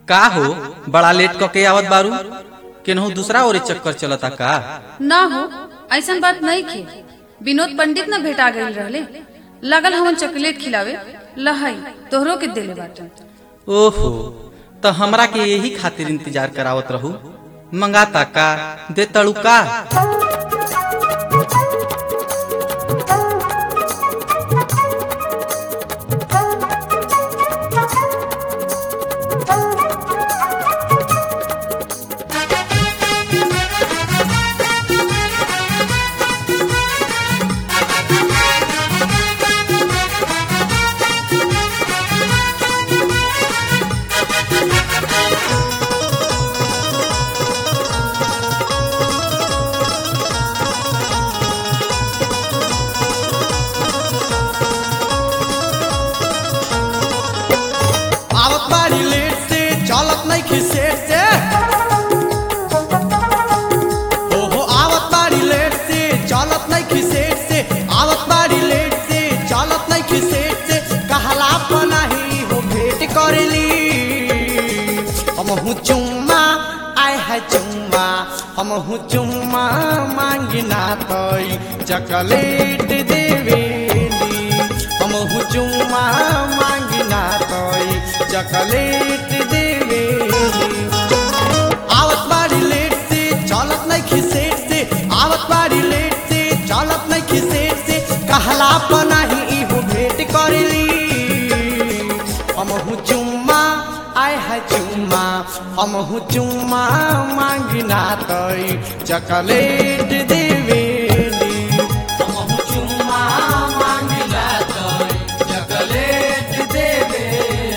का हो बड़ा लेट क के आवत बारू केनहू दूसरा ओरे चक्कर चलता का ना हो ऐसन बात नहीं खे विनोद पंडित न भेटा गई रहले लगल हमन चॉकलेट खिलावे लहई तोहरो के देले बाटे ओहो तो हमरा के यही खातिर इंतजार करावत रहू मंगाता का दे तड़ू का आवत बाड़ी लेट से चलत नहीं खिसेट से ओहो आवत बाड़ी लेट से चलत नहीं खिसेट से आवत बाड़ी लेट से चलत नहीं खिसेट से कहला पनाही हो भेंट करेली हम हूँ चुम्मा आय है चुम्मा हम हूँ चुम्मा मांगना तई चॉकलेट देवेली हम हूँ चुम्मा मांगना तई चॉकलेट देवेली आवत बाड़ी लेट से चलत नहीं खिसेट से आवत बाड़ी लेट से चलत नहीं खिसेट से कहला पनाही इहो भेंट करेली हम हूँ चुम्मा आय है चुम्मा हम हूँ चुम्मा मांगना तई चॉकलेट देवेली हम हूँ चुम्मा मांगना तई चॉकलेट देवेली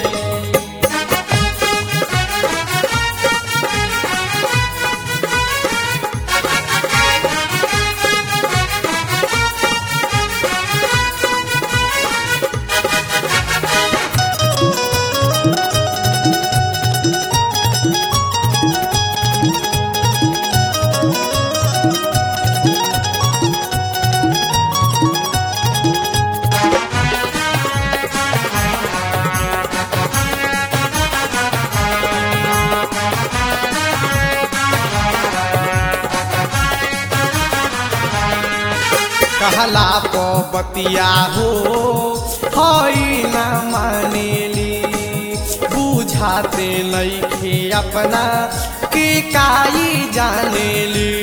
कहला को बतिया हो हई न मानेली बुझाते लईखे अपना के काई जानेली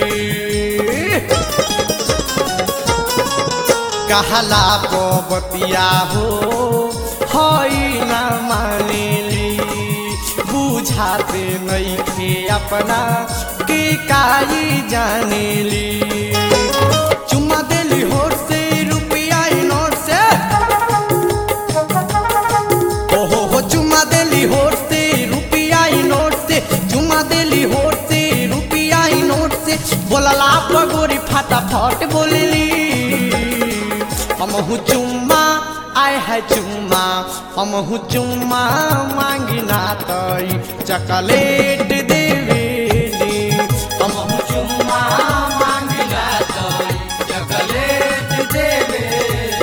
कहला को बतिया हो हई न मानेली बुझाते नईखे अपना के काई जानेली चुम्मा देली होठ से रुपया ई नोट से ओहो हो चुम्मा देली होठ से रुपया ई नोट से चुम्मा देली होठ से रुपया ई नोट से बोलला पगोरी फटाफट बोलेली हम हूँ चुम्मा आय है चुम्मा हम हूँ चुम्मा मांगना तई चॉकलेट देवेली हम हूँ चुम्मा मांगना तई चॉकलेट देवेली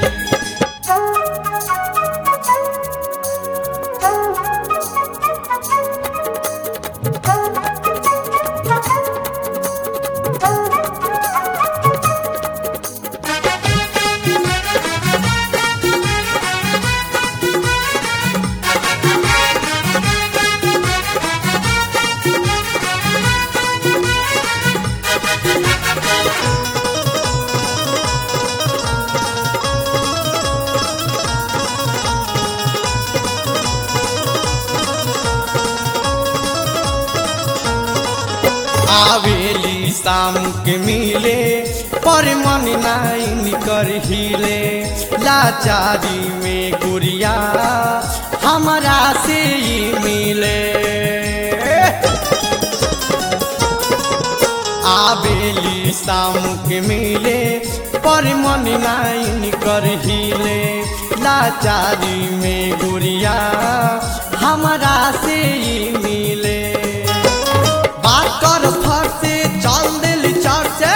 आवेली शाम के मिले पर मन नाइन कर हिले लाचारी में गुड़िया हमारा से ही मिले आवेली शाम के मिले पर मन नाइन कर हिले लाचारी में गुड़िया हमारा से ही मिले बात कर फर से चल दिल चर से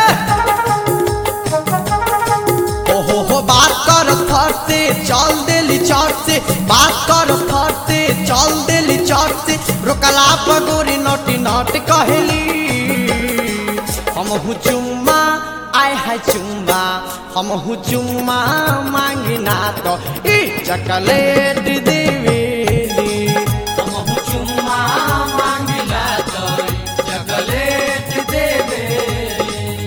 ओहो हो बात कर फर से चल दिल चर से बात कर फर से चल दिल चर से रोक ढकला पगोरी नोटी नोट कहली हम हूँ चुम्मा आय है चुम्मा हम हूँ चुम्मा मांगना तो ई चकलेट देवेली हम हूँ चुम्मा मांगना तो ई चकलेट देवेली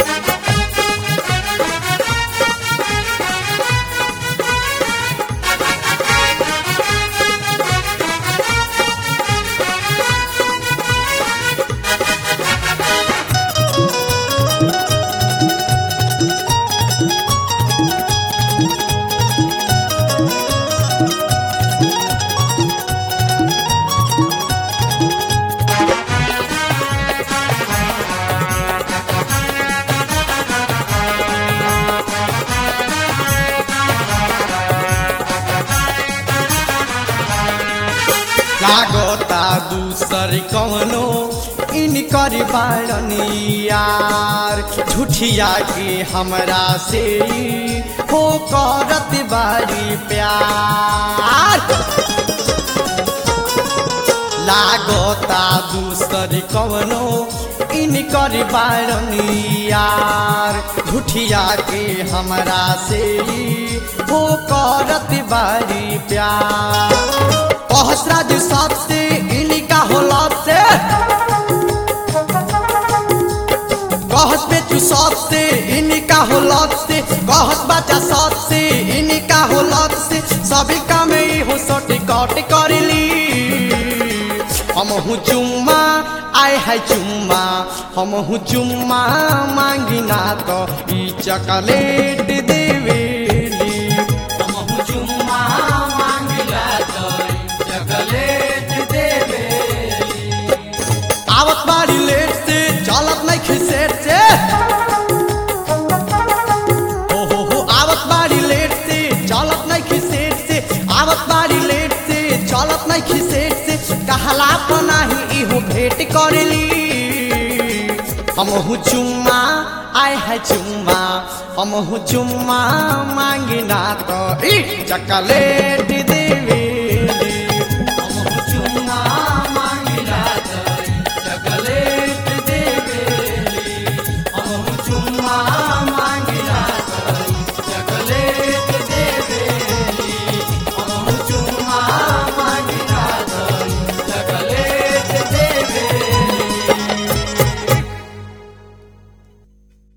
लागता दूसर कवनो इनकर बाड़नी यार झूठिया के हमरा से ई हो करत बारी प्यार लागता दूसर कवनो इनकर बाड़नी यार झूठिया के हमरा से ई हो करत बारी प्यार सहस्राज सबसे इनका होला से कहस बेचू सबसे इनका होला से कहस बच्चा सबसे इनका होला से सभी काम ही हो सटी कट करली हम हूँ चुम्मा आय है चुम्मा हम हूँ चुम्मा मांगिना तो ई चॉकलेट देवेली हम हूँ चुम्मा मांगिना तो ई चॉकलेट देवेली आवत बारी लेट से चलत नहीं खिसेट से हो हो हो आवत बारी लेट से चलत नहीं खिसेट से आवत बारी लेट से चलत नहीं खिसेट से कहला पनाही इहो भेंट करली हम हूँ चुम्मा आय है चुम्मा हम हूँ चुम्मा मांगिना तो ई चॉकलेट